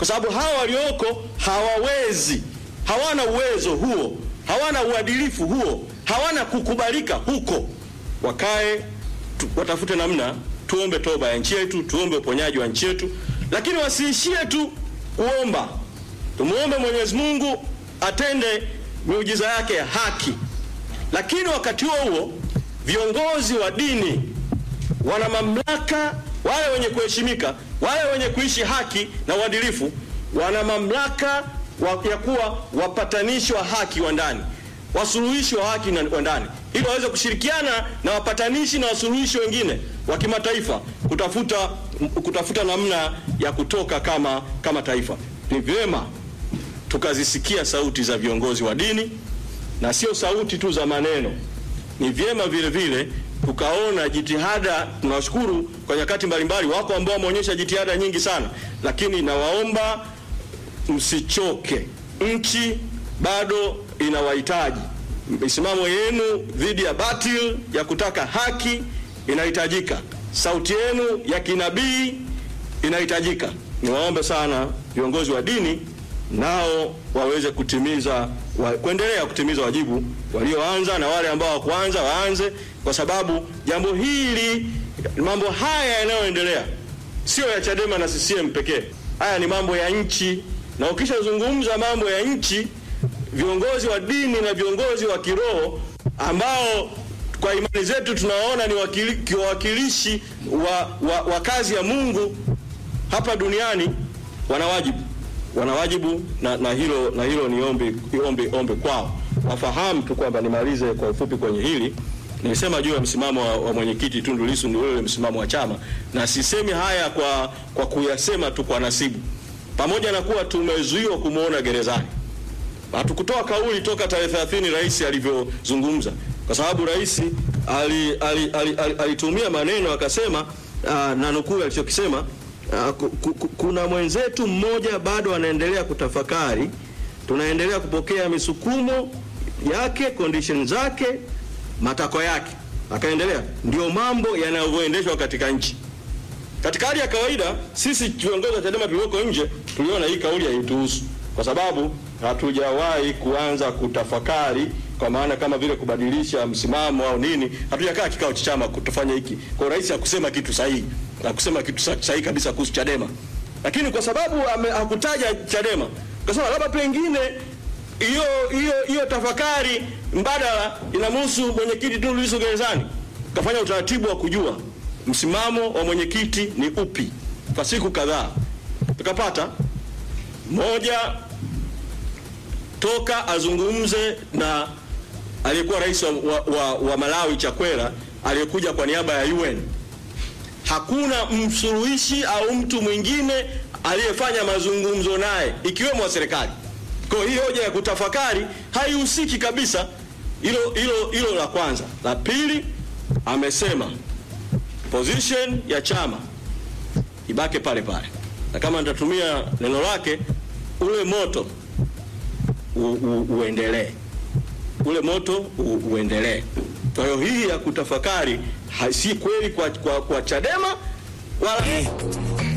kwa sababu hawa walioko hawawezi, hawana uwezo huo, hawana uadilifu huo, hawana kukubalika huko. Wakae tu, watafute namna, tuombe toba ya nchi yetu, tuombe uponyaji wa nchi yetu, lakini wasiishie tu kuomba. Tumuombe Mwenyezi Mungu atende miujiza yake ya haki, lakini wakati huo huo viongozi wa dini wana mamlaka, wale wenye kuheshimika, wale wenye kuishi haki na uadilifu, wana mamlaka wa, ya kuwa wapatanishi wa haki wa ndani, wasuluhishi wa haki na- wa ndani, ili waweze kushirikiana na wapatanishi na wasuluhishi wengine wa kimataifa kutafuta, kutafuta namna ya kutoka kama, kama taifa. Ni vyema tukazisikia sauti za viongozi wa dini na sio sauti tu za maneno. Ni vyema vile vile tukaona jitihada. Tunawashukuru kwa nyakati mbalimbali, wako ambao wameonyesha jitihada nyingi sana, lakini nawaomba msichoke. Nchi bado inawahitaji. Misimamo yenu dhidi ya batil ya kutaka haki inahitajika. Sauti yenu ya kinabii inahitajika. Niwaombe sana viongozi wa dini nao waweze kutimiza wa, kuendelea kutimiza wajibu walioanza na wale ambao hawakuanza waanze, kwa sababu jambo hili, mambo haya yanayoendelea sio ya Chadema na CCM pekee. Haya ni mambo ya nchi, na ukishazungumza mambo ya nchi, viongozi wa dini na viongozi wa kiroho ambao kwa imani zetu tunawaona ni wakili- wawakilishi wa, wa, wa kazi ya Mungu hapa duniani wana wajibu wana wajibu na, na hilo na hilo ni ombi, ombi, ombi kwao wafahamu tu kwamba nimalize kwa ufupi kwenye hili nilisema juu ya msimamo wa, wa mwenyekiti Tundu Lissu ni ule msimamo wa chama na sisemi haya kwa, kwa kuyasema tu kwa nasibu pamoja na kuwa tumezuiwa kumwona gerezani hatukutoa kauli toka tarehe 30 rais alivyozungumza, kwa sababu rais alitumia ali, ali, ali, alitumia maneno akasema, uh, na nukuu alichokisema uh, ku, ku, ku- kuna mwenzetu mmoja bado anaendelea kutafakari, tunaendelea kupokea misukumo yake, condition zake, matakwa yake. Akaendelea, ndio mambo yanavyoendeshwa katika nchi. Katika hali ya kawaida sisi viongozi wa Chadema tulioko nje tuliona hii kauli haituhusu kwa sababu hatujawahi kuanza kutafakari, kwa maana kama vile kubadilisha msimamo au nini. Hatujakaa kikao cha chama kutofanya hiki. Kwa rais hakusema kitu sahihi, hakusema kitu sa- sahihi kabisa kuhusu Chadema, lakini kwa sababu ame- hakutaja Chadema, kasema labda pengine hiyo hiyo hiyo tafakari mbadala inamhusu mwenyekiti Tundu Lissu gerezani. Kafanya utaratibu wa kujua msimamo wa mwenyekiti ni upi kwa siku kadhaa, tukapata moja toka azungumze na aliyekuwa rais wa, wa, wa, wa Malawi Chakwera aliyekuja kwa niaba ya UN. Hakuna msuluhishi au mtu mwingine aliyefanya mazungumzo naye ikiwemo wa serikali. Kwa hiyo hii hoja ya kutafakari haihusiki kabisa. Hilo hilo hilo la kwanza. La pili, amesema position ya chama ibake pale pale, na kama nitatumia neno lake, ule moto u, u, uendelee, ule moto u, uendelee. Kwa hiyo hii ya kutafakari ha- si kweli kwa, kwa, kwa Chadema wala